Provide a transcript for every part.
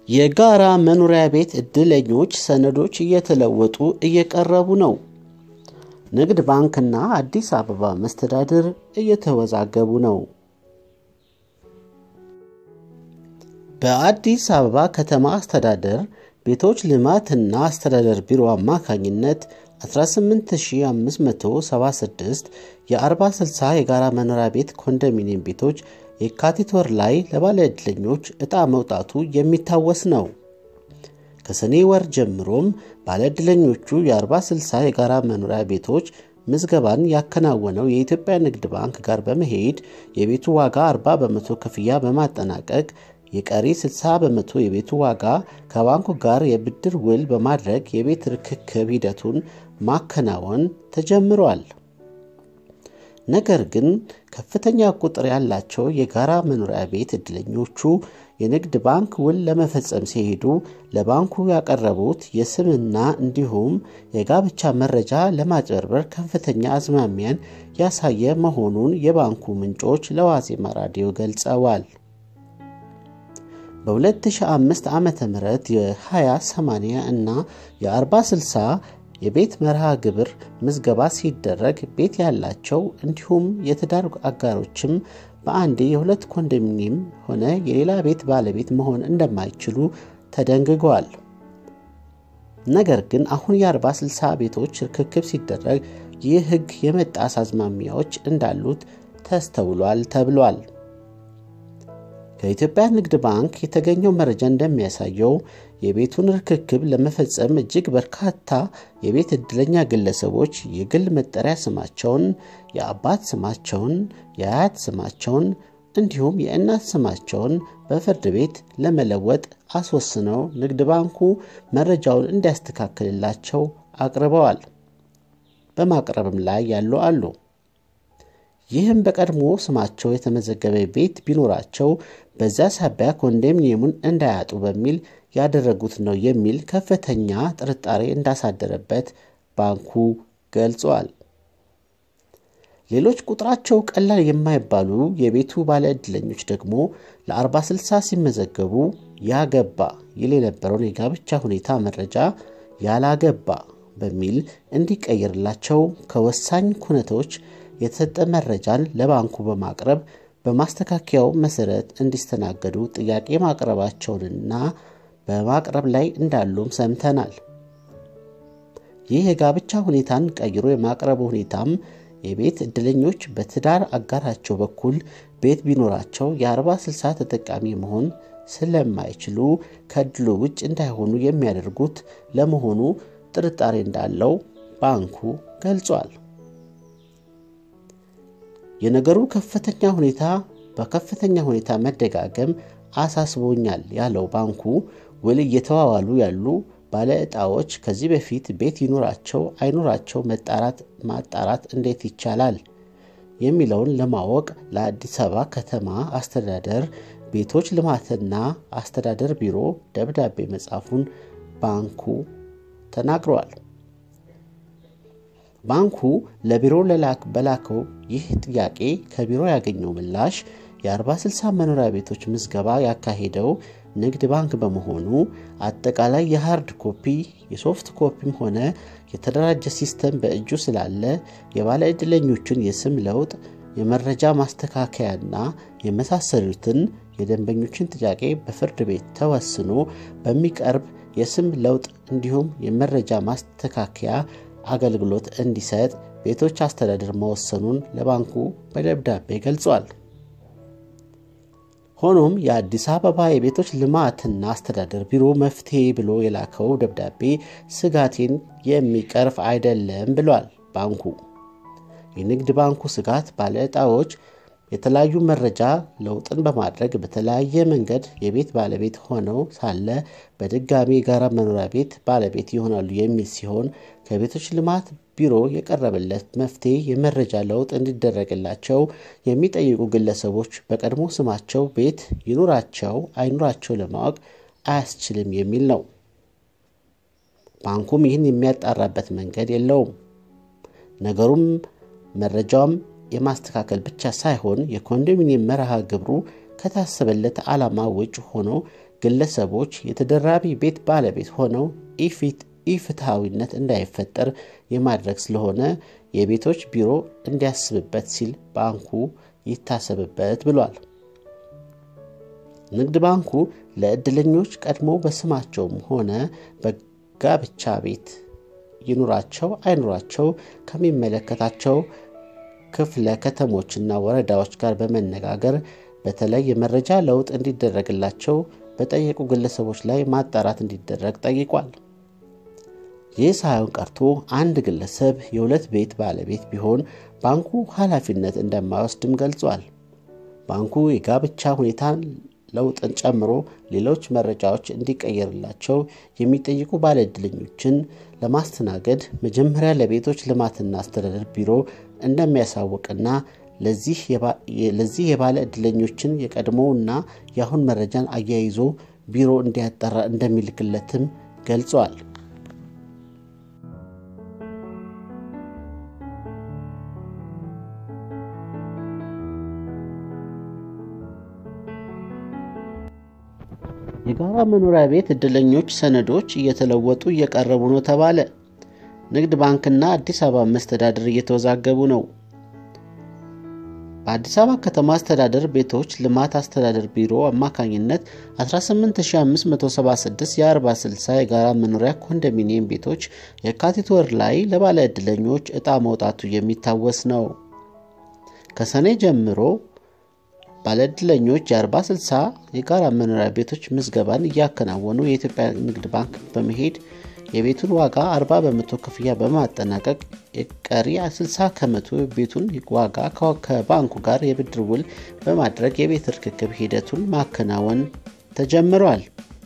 የጋራ መኖሪያ ቤት ዕድለኞች ሰነዶች እየተለወጡ እየቀረቡ ነው። ንግድ ባንክና አዲስ አበባ መስተዳድር እየተወዛገቡ ነው። በአዲስ አበባ ከተማ አስተዳደር ቤቶች ልማትና አስተዳደር ቢሮ አማካኝነት 18576 የ40/60 የጋራ መኖሪያ ቤት ኮንዶሚኒየም ቤቶች የካቲት ወር ላይ ለባለ ዕድለኞች ዕጣ መውጣቱ የሚታወስ ነው። ከሰኔ ወር ጀምሮም ባለ ዕድለኞቹ የ40/60 የጋራ መኖሪያ ቤቶች ምዝገባን ያከናወነው የኢትዮጵያ ንግድ ባንክ ጋር በመሄድ የቤቱ ዋጋ 40 በመቶ ክፍያ በማጠናቀቅ የቀሪ 60 በመቶ የቤቱ ዋጋ ከባንኩ ጋር የብድር ውል በማድረግ የቤት ርክክብ ሂደቱን ማከናወን ተጀምሯል። ነገር ግን ከፍተኛ ቁጥር ያላቸው የጋራ መኖሪያ ቤት ዕድለኞቹ የንግድ ባንክ ውል ለመፈጸም ሲሄዱ ለባንኩ ያቀረቡት የስምና እንዲሁም የጋብቻ መረጃ ለማጭበርበር ከፍተኛ አዝማሚያን ያሳየ መሆኑን የባንኩ ምንጮች ለዋዜማ ራዲዮ ገልጸዋል። በ2005 ዓ ም የ20/80 እና የ40/60 የቤት መርሃ ግብር ምዝገባ ሲደረግ ቤት ያላቸው እንዲሁም የትዳር አጋሮችም በአንዴ የሁለት ኮንዶሚኒየም ሆነ የሌላ ቤት ባለቤት መሆን እንደማይችሉ ተደንግጓል። ነገር ግን አሁን የ40/60 ቤቶች ርክክብ ሲደረግ ይህ ሕግ የመጣስ አዝማሚያዎች እንዳሉት ተስተውሏል ተብሏል። ከኢትዮጵያ ንግድ ባንክ የተገኘው መረጃ እንደሚያሳየው የቤቱን ርክክብ ለመፈጸም እጅግ በርካታ የቤት ዕድለኛ ግለሰቦች የግል መጠሪያ ስማቸውን፣ የአባት ስማቸውን፣ የአያት ስማቸውን እንዲሁም የእናት ስማቸውን በፍርድ ቤት ለመለወጥ አስወስነው ንግድ ባንኩ መረጃውን እንዲያስተካክልላቸው አቅርበዋል። በማቅረብም ላይ ያሉ አሉ። ይህም በቀድሞ ስማቸው የተመዘገበ ቤት ቢኖራቸው በዛ ሳቢያ ኮንዶሚኒየሙን እንዳያጡ በሚል ያደረጉት ነው የሚል ከፍተኛ ጥርጣሬ እንዳሳደረበት ባንኩ ገልጿል። ሌሎች ቁጥራቸው ቀላል የማይባሉ የቤቱ ባለ ዕድለኞች ደግሞ ለ40/60 ሲመዘገቡ ያገባ ይል የነበረውን የጋብቻ ሁኔታ መረጃ ያላገባ በሚል እንዲቀየርላቸው ከወሳኝ ኩነቶች የተሰጠ መረጃን ለባንኩ በማቅረብ በማስተካከያው መሰረት እንዲስተናገዱ ጥያቄ ማቅረባቸውንና በማቅረብ ላይ እንዳሉም ሰምተናል። ይህ የጋብቻ ሁኔታን ቀይሮ የማቅረቡ ሁኔታም የቤት ዕድለኞች በትዳር አጋራቸው በኩል ቤት ቢኖራቸው የ40/60 ተጠቃሚ መሆን ስለማይችሉ ከዕድሉ ውጭ እንዳይሆኑ የሚያደርጉት ለመሆኑ ጥርጣሬ እንዳለው ባንኩ ገልጿል። የነገሩ ከፍተኛ ሁኔታ በከፍተኛ ሁኔታ መደጋገም አሳስቦኛል ያለው ባንኩ ውል እየተዋዋሉ ያሉ ባለ ዕጣዎች ከዚህ በፊት ቤት ይኖራቸው አይኖራቸው መጣራት ማጣራት እንዴት ይቻላል የሚለውን ለማወቅ ለአዲስ አበባ ከተማ አስተዳደር ቤቶች ልማትና አስተዳደር ቢሮ ደብዳቤ መጻፉን ባንኩ ተናግረዋል። ባንኩ ለቢሮ በላከው ይህ ጥያቄ ከቢሮ ያገኘው ምላሽ የ40/60 መኖሪያ ቤቶች ምዝገባ ያካሄደው ንግድ ባንክ በመሆኑ አጠቃላይ የሃርድ ኮፒ የሶፍት ኮፒም ሆነ የተደራጀ ሲስተም በእጁ ስላለ የባለ ዕድለኞችን የስም ለውጥ፣ የመረጃ ማስተካከያና የመሳሰሉትን የደንበኞችን ጥያቄ በፍርድ ቤት ተወስኖ በሚቀርብ የስም ለውጥ እንዲሁም የመረጃ ማስተካከያ አገልግሎት እንዲሰጥ ቤቶች አስተዳደር መወሰኑን ለባንኩ በደብዳቤ ገልጿል። ሆኖም የአዲስ አበባ የቤቶች ልማትና አስተዳደር ቢሮ መፍትሄ ብሎ የላከው ደብዳቤ ስጋቴን የሚቀርፍ አይደለም ብሏል። ባንኩ የንግድ ባንኩ ስጋት ባለ ዕጣዎች የተለያዩ መረጃ ለውጥን በማድረግ በተለያየ መንገድ የቤት ባለቤት ሆነው ሳለ በድጋሚ የጋራ መኖሪያ ቤት ባለቤት ይሆናሉ የሚል ሲሆን ከቤቶች ልማት ቢሮ የቀረበለት መፍትሄ የመረጃ ለውጥ እንዲደረግላቸው የሚጠይቁ ግለሰቦች በቀድሞ ስማቸው ቤት ይኑራቸው አይኑራቸው ለማወቅ አያስችልም የሚል ነው። ባንኩም ይህን የሚያጣራበት መንገድ የለውም። ነገሩም መረጃውም የማስተካከል ብቻ ሳይሆን የኮንዶሚኒየም መርሃ ግብሩ ከታሰበለት ዓላማ ውጭ ሆኖ ግለሰቦች የተደራቢ ቤት ባለቤት ሆነው ኢፍትሐዊነት እንዳይፈጠር የማድረግ ስለሆነ የቤቶች ቢሮ እንዲያስብበት ሲል ባንኩ ይታሰብበት ብሏል። ንግድ ባንኩ ለዕድለኞች ቀድሞ በስማቸውም ሆነ በጋብቻ ቤት ይኑራቸው አይኑራቸው ከሚመለከታቸው ክፍለ ከተሞችና ወረዳዎች ጋር በመነጋገር በተለይ የመረጃ ለውጥ እንዲደረግላቸው በጠየቁ ግለሰቦች ላይ ማጣራት እንዲደረግ ጠይቋል። ይህ ሳይሆን ቀርቶ አንድ ግለሰብ የሁለት ቤት ባለቤት ቢሆን ባንኩ ኃላፊነት እንደማይወስድም ገልጿል። ባንኩ የጋብቻ ሁኔታን ለውጥን ጨምሮ ሌሎች መረጃዎች እንዲቀየርላቸው የሚጠይቁ ባለዕድለኞችን ለማስተናገድ መጀመሪያ ለቤቶች ልማትና አስተዳደር ቢሮ እንደሚያሳውቅና ለዚህ የባለ ዕድለኞችን የቀድሞውና የአሁን መረጃን አያይዞ ቢሮ እንዲያጠራ እንደሚልክለትም ገልጿል። የጋራ መኖሪያ ቤት ዕድለኞች ሰነዶች እየተለወጡ እየቀረቡ ነው ተባለ። ንግድ ባንክና አዲስ አበባ መስተዳድር እየተወዛገቡ ነው። በአዲስ አበባ ከተማ አስተዳደር ቤቶች ልማት አስተዳደር ቢሮ አማካኝነት 18576 የ40/60 የጋራ መኖሪያ ኮንዶሚኒየም ቤቶች የካቲት ወር ላይ ለባለ ዕድለኞች ዕጣ መውጣቱ የሚታወስ ነው። ከሰኔ ጀምሮ ባለዕድለኞች የ40/60 የጋራ መኖሪያ ቤቶች ምዝገባን እያከናወኑ የኢትዮጵያ ንግድ ባንክ በመሄድ የቤቱን ዋጋ 40 በመቶ ክፍያ በማጠናቀቅ የቀሪ 60 ከመቶ ቤቱን ዋጋ ከባንኩ ጋር የብድር ውል በማድረግ የቤት ርክክብ ሂደቱን ማከናወን ተጀምሯል።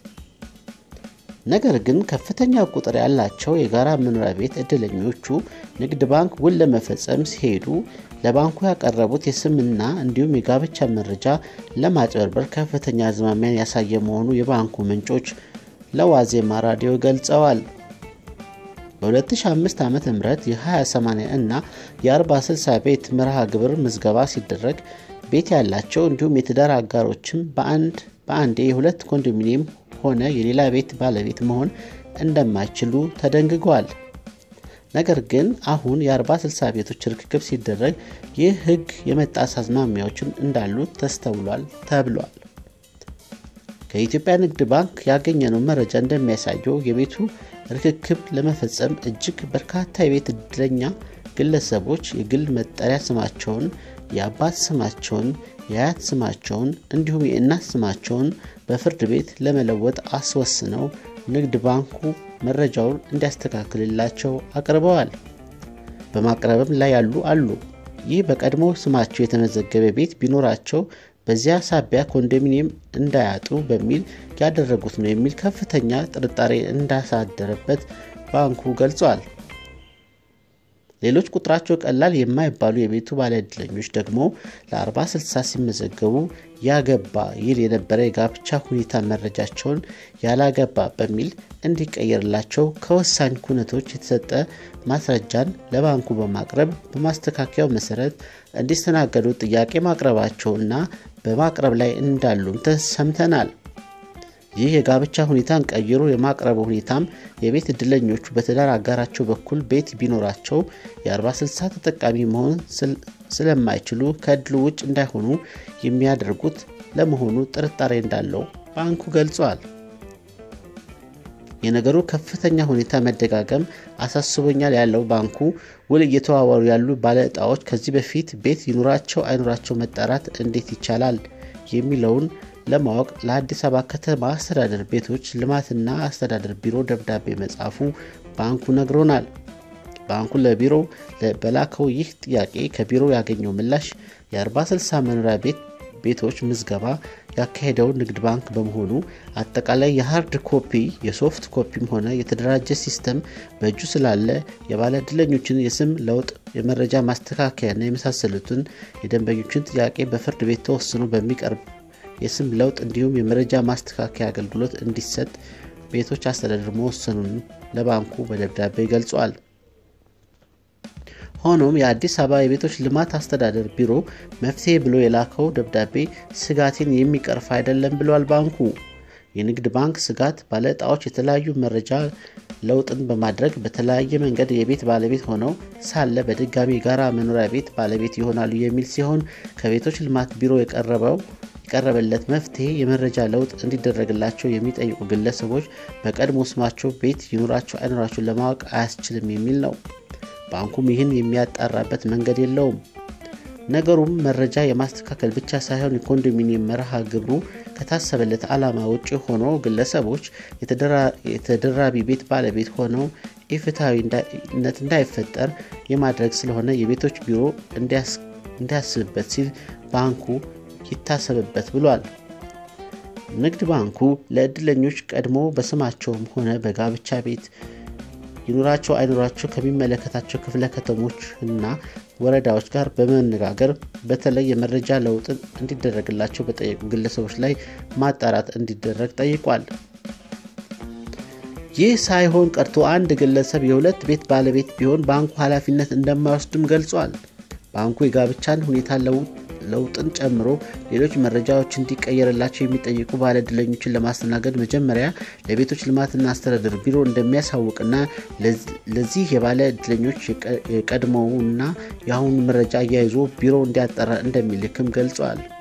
ነገር ግን ከፍተኛ ቁጥር ያላቸው የጋራ መኖሪያ ቤት ዕድለኞቹ ንግድ ባንክ ውል ለመፈጸም ሲሄዱ ለባንኩ ያቀረቡት የስምና እንዲሁም የጋብቻ መረጃ ለማጭበርበር ከፍተኛ አዝማሚያን ያሳየ መሆኑ የባንኩ ምንጮች ለዋዜማ ራዲዮ ገልጸዋል። በ2005 ዓ ም የ20/80 እና የ40/60 ቤት መርሃ ግብር ምዝገባ ሲደረግ ቤት ያላቸው እንዲሁም የትዳር አጋሮችም በአንድ በአንዴ የሁለት ኮንዶሚኒየም ሆነ የሌላ ቤት ባለቤት መሆን እንደማይችሉ ተደንግጓል። ነገር ግን አሁን የ40/60 ቤቶች ርክክብ ሲደረግ ይህ ሕግ የመጣስ አዝማሚያዎችን እንዳሉ ተስተውሏል ተብሏል። ከኢትዮጵያ ንግድ ባንክ ያገኘነው መረጃ እንደሚያሳየው የቤቱ ርክክብ ለመፈጸም እጅግ በርካታ የቤት ዕድለኛ ግለሰቦች የግል መጠሪያ ስማቸውን፣ የአባት ስማቸውን፣ የአያት ስማቸውን እንዲሁም የእናት ስማቸውን በፍርድ ቤት ለመለወጥ አስወስነው ንግድ ባንኩ መረጃውን እንዲያስተካክልላቸው አቅርበዋል። በማቅረብም ላይ ያሉ አሉ። ይህ በቀድሞ ስማቸው የተመዘገበ ቤት ቢኖራቸው በዚያ ሳቢያ ኮንዶሚኒየም እንዳያጡ በሚል ያደረጉት ነው የሚል ከፍተኛ ጥርጣሬ እንዳሳደረበት ባንኩ ገልጿል። ሌሎች ቁጥራቸው ቀላል የማይባሉ የቤቱ ባለዕድለኞች ደግሞ ለ40/60 ሲመዘገቡ ያገባ ይል የነበረ የጋብቻ ሁኔታ መረጃቸውን ያላገባ በሚል እንዲቀየርላቸው ከወሳኝ ኩነቶች የተሰጠ ማስረጃን ለባንኩ በማቅረብ በማስተካከያው መሰረት እንዲስተናገዱ ጥያቄ ማቅረባቸውና በማቅረብ ላይ እንዳሉም ተሰምተናል። ይህ የጋብቻ ሁኔታን ቀይሮ የማቅረቡ ሁኔታም የቤት ዕድለኞቹ በትዳር አጋራቸው በኩል ቤት ቢኖራቸው የ40/60 ተጠቃሚ መሆን ስለማይችሉ ከዕድሉ ውጭ እንዳይሆኑ የሚያደርጉት ለመሆኑ ጥርጣሬ እንዳለው ባንኩ ገልጿል። የነገሩ ከፍተኛ ሁኔታ መደጋገም አሳስቦኛል ያለው ባንኩ ውል እየተዋዋሉ ያሉ ባለ ዕጣዎች ከዚህ በፊት ቤት ይኑራቸው አይኑራቸው መጣራት እንዴት ይቻላል የሚለውን ለማወቅ ለአዲስ አበባ ከተማ አስተዳደር ቤቶች ልማትና አስተዳደር ቢሮ ደብዳቤ መጻፉ ባንኩ ነግሮናል። ባንኩ ለቢሮ በላከው ይህ ጥያቄ ከቢሮ ያገኘው ምላሽ የ40/60 መኖሪያ ቤት ቤቶች ምዝገባ ያካሄደው ንግድ ባንክ በመሆኑ አጠቃላይ የሃርድ ኮፒ የሶፍት ኮፒም ሆነ የተደራጀ ሲስተም በእጁ ስላለ የባለ ዕድለኞችን የስም ለውጥ የመረጃ ማስተካከያና የመሳሰሉትን የደንበኞችን ጥያቄ በፍርድ ቤት ተወስኖ በሚቀርብ የስም ለውጥ እንዲሁም የመረጃ ማስተካከያ አገልግሎት እንዲሰጥ ቤቶች አስተዳደር መወሰኑን ለባንኩ በደብዳቤ ገልጿል። ሆኖም የአዲስ አበባ የቤቶች ልማት አስተዳደር ቢሮ መፍትሄ ብሎ የላከው ደብዳቤ ስጋቴን የሚቀርፍ አይደለም ብሏል ባንኩ። የንግድ ባንክ ስጋት ባለዕጣዎች የተለያዩ መረጃ ለውጥን በማድረግ በተለያየ መንገድ የቤት ባለቤት ሆነው ሳለ በድጋሚ የጋራ መኖሪያ ቤት ባለቤት ይሆናሉ የሚል ሲሆን ከቤቶች ልማት ቢሮ የቀረበው የቀረበለት መፍትሄ የመረጃ ለውጥ እንዲደረግላቸው የሚጠይቁ ግለሰቦች በቀድሞ ስማቸው ቤት ይኑራቸው አይኑራቸው ለማወቅ አያስችልም የሚል ነው። ባንኩም ይህን የሚያጣራበት መንገድ የለውም። ነገሩም መረጃ የማስተካከል ብቻ ሳይሆን የኮንዶሚኒየም መርሃ ግብሩ ከታሰበለት ዓላማ ውጭ ሆኖ ግለሰቦች የተደራቢ ቤት ባለቤት ሆነው ኢፍትሐዊነት እንዳይፈጠር የማድረግ ስለሆነ የቤቶች ቢሮ እንዲያስብበት ሲል ባንኩ ይታሰብበት ብሏል። ንግድ ባንኩ ለዕድለኞች ቀድሞ በስማቸውም ሆነ በጋብቻ ቤት ይኑራቸው አይኑራቸው ከሚመለከታቸው ክፍለ ከተሞች እና ወረዳዎች ጋር በመነጋገር በተለይ የመረጃ ለውጥ እንዲደረግላቸው በጠየቁ ግለሰቦች ላይ ማጣራት እንዲደረግ ጠይቋል። ይህ ሳይሆን ቀርቶ አንድ ግለሰብ የሁለት ቤት ባለቤት ቢሆን ባንኩ ኃላፊነት እንደማይወስድም ገልጿል። ባንኩ የጋብቻን ሁኔታ ለውጥን ጨምሮ ሌሎች መረጃዎች እንዲቀየርላቸው የሚጠይቁ ባለዕድለኞችን ለማስተናገድ መጀመሪያ ለቤቶች ልማትና አስተዳደር ቢሮ እንደሚያሳውቅና ለዚህ የባለ ዕድለኞች የቀድሞውና የአሁኑ መረጃ አያይዞ ቢሮ እንዲያጠራ እንደሚልክም ገልጿል።